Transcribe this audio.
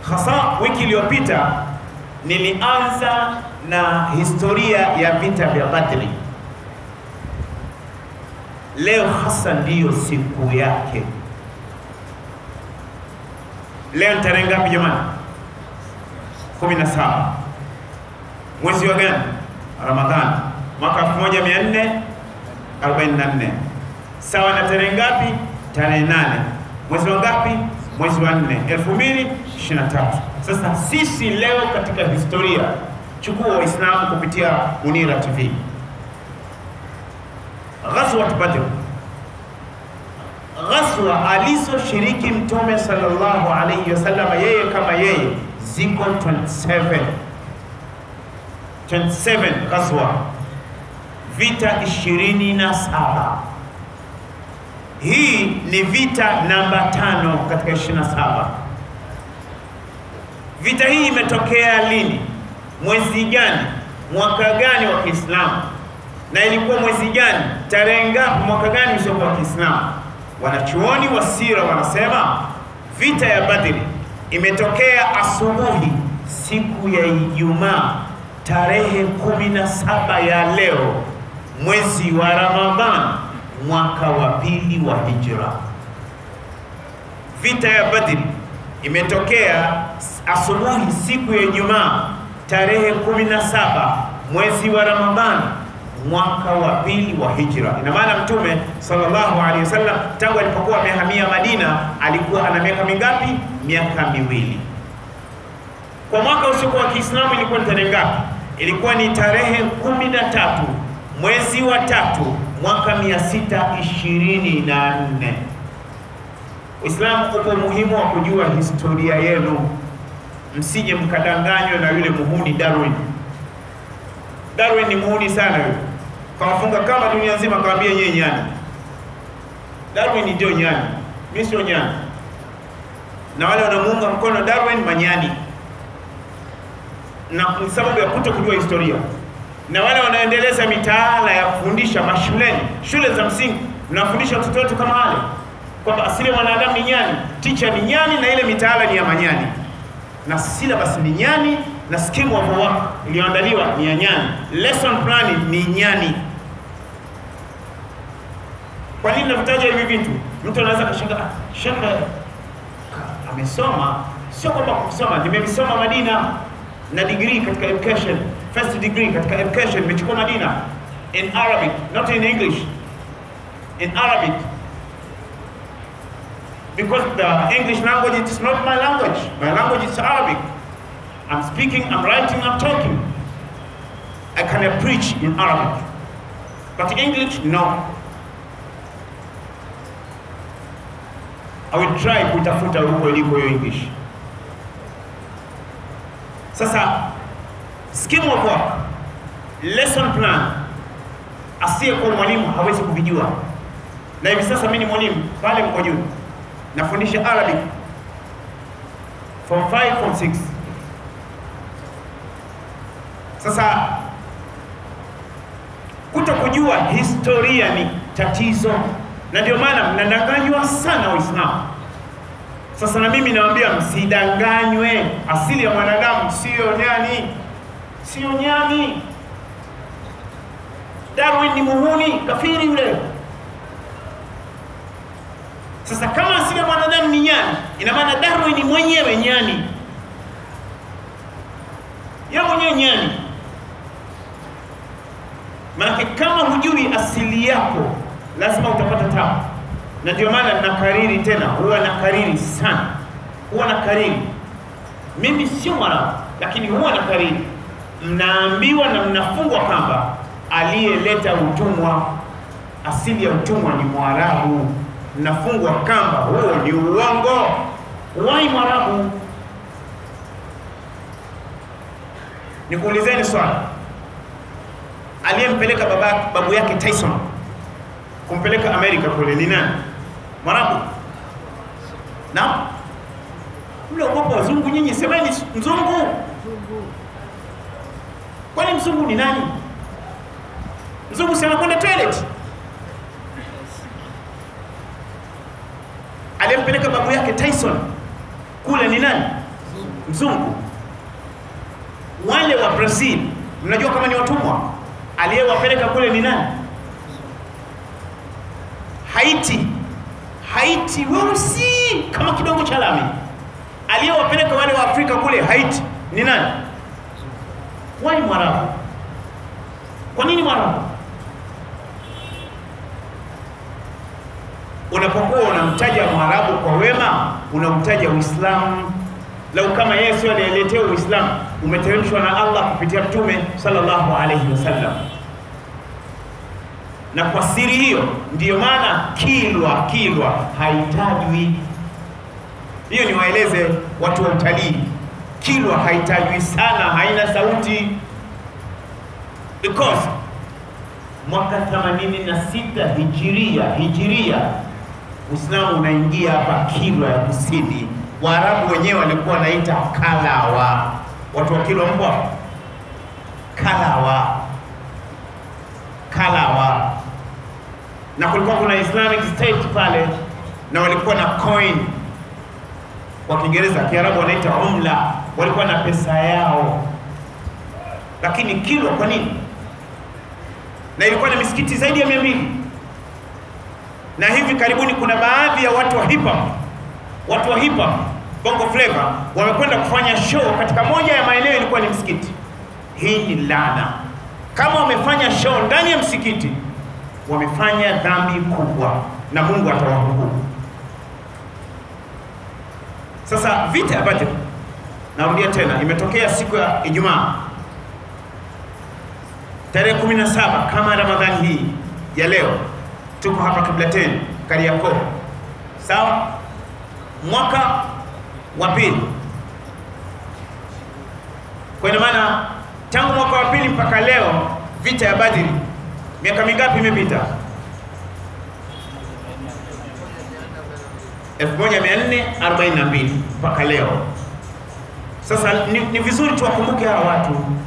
hasa wiki iliyopita nilianza na historia ya vita vya Badri. Leo hasa ndiyo siku yake. Leo ni tarehe ngapi jamani? 17 mwezi wa gani? Ramadhani mwaka 1444 sawa na tarehe ngapi? Tarehe nane mwezi wa ngapi? Mwezi wa 4 2023. Sasa sisi leo katika historia, chukua Waislamu kupitia Munira TV, Ghazwat Badr, ghazwa alizoshiriki Mtume sallallahu alayhi wasallam, yeye kama yeye, ziko 27 27 ghazwa, vita 27. Hii ni vita namba tano katika 27. Vita hii imetokea lini? Mwezi gani? Mwaka gani wa Kiislamu? Na ilikuwa mwezi gani? Tarehe ngapi? Mwaka gani usiokuwa wa Kiislamu? Wanachuoni wa sira wanasema vita ya Badri imetokea asubuhi siku ya Ijumaa tarehe 17 ya leo mwezi wa Ramadhan mwaka wa pili wa Hijra. Vita ya Badri imetokea asubuhi siku ya Ijumaa tarehe 17 mwezi wa Ramadhan mwaka wa pili wa Hijra. Ina maana Mtume sallallahu alaihi wasallam tangu alipokuwa amehamia Madina alikuwa ana miaka mingapi? Miaka miwili. Kwa mwaka usiokuwa wa Kiislamu ilikuwa ni tarehe ngapi? Ilikuwa ni tarehe kumi na tatu mwezi wa tatu mwaka 624. Uislamu uko umuhimu wa kujua historia yenu, msije mkadanganywa na yule muhuni Darwin. Darwin ni muhuni sana yule, kawafunga kama dunia nzima, kawambia yeye nyani. Darwin ndio nyani, mimi sio nyani, na wale wanamuunga mkono Darwin manyani, na ni sababu ya kuto kujua historia na wale wanaendeleza mitaala ya kufundisha mashuleni, shule za msingi, mnafundisha watoto wetu kama wale kwamba asili ya mwanadamu ni nyani, ticha ni nyani, na ile mitaala ni ya manyani, na syllabus ni nyani, na scheme of work iliyoandaliwa ni ya nyani, lesson plan ni nyani. Kwa nini navitaja hivi vitu? Mtu anaweza kashangaa, shekhe amesoma. Sio kwamba kusoma, nimevisoma Madina na degree katika education first degree katika education nimechukua Madina in Arabic not in English in Arabic because the English language is not my language my language is Arabic I'm speaking I'm writing I'm talking I can preach in Arabic but English no I will try kutafuta huko iliko hiyo English sasa scheme of work, lesson plan, asiyekuwa mwalimu hawezi kuvijua. Na hivi sasa mimi ni mwalimu pale mko juu, nafundisha Arabic form 5 form 6. Sasa kuto kujua historia ni tatizo, na ndio maana mnadanganywa sana Waislamu. Sasa na mimi nawaambia msidanganywe, asili ya mwanadamu sio nyani sio nyani. Darwin ni muhuni kafiri yule. Sasa kama asili ya mwanadamu ni nyani, ina maana Darwin ni mwenyewe nyani, ya mwenyewe nyani. Maanake kama hujui asili yako, lazima utapata tabu, na ndio maana nakariri tena, huwa nakariri sana, huwa nakariri. Mimi sio Mwarabu, lakini huwa nakariri mnaambiwa na mnafungwa kamba, aliyeleta utumwa, asili ya utumwa ni Mwarabu. Mnafungwa kamba, huo ni uongo. Wai Mwarabu? Nikuulizeni swali, aliyempeleka baba babu yake Tyson kumpeleka Amerika kule ni nani? Mwarabu? Na mliogopa wazungu nyinyi, semeni mzungu. Kwani mzungu ni nani? Mzungu si anakwenda toilet? Aliyempeleka babu yake Tyson kule ni nani? mzungu. Wale wa Brazil, mnajua kama ni watumwa, aliyewapeleka kule ni nani? Haiti. Haiti weusi kama kidongo cha lami, aliyewapeleka wale wa Afrika kule Haiti ni nani? Wali Mwarabu. Kwa nini Mwarabu? Unapokuwa unamtaja Mwarabu kwa wema, unamtaja Uislamu. Lau kama yeye sio aliyeletea Uislamu, umeteremshwa na Allah kupitia Mtume sallallahu alaihi wasallam. Na kwa siri hiyo ndiyo maana Kilwa Kilwa haitajwi. Hiyo ni waeleze watu wa utalii, Kilwa haitajwi sana, haina sauti because mwaka 86 hijiria hijiria Uislamu unaingia hapa Kilwa ya Kusini. Waarabu wenyewe walikuwa wanaita Kalawa. Watu wa Kilwa mpo hapo? Kalawa, Kalawa, na kulikuwa kuna Islamic State pale, na walikuwa na coin kwa Kiingereza, Kiarabu wanaita umla. Walikuwa na pesa yao, lakini Kilwa kwa nini? Na ilikuwa na misikiti zaidi ya mia mbili na hivi karibuni kuna baadhi ya watu wa hip hop, watu wa hip hop bongo flavor wamekwenda kufanya show katika moja ya maeneo ilikuwa ni msikiti. Hii ni laana. Kama wamefanya show ndani ya msikiti, wamefanya dhambi kubwa na Mungu atawahukumu. Sasa vita ya Badr, narudia tena, imetokea siku ya Ijumaa tarehe 17 kama Ramadhani hii ya leo tuko hapa Kiblateni Kariakoo, sawa, mwaka wa pili. Kwa ina maana tangu mwaka wa pili mpaka leo vita ya Badri, miaka mingapi imepita? 1442 mpaka leo. Sasa ni, ni vizuri tuwakumbuke hawa watu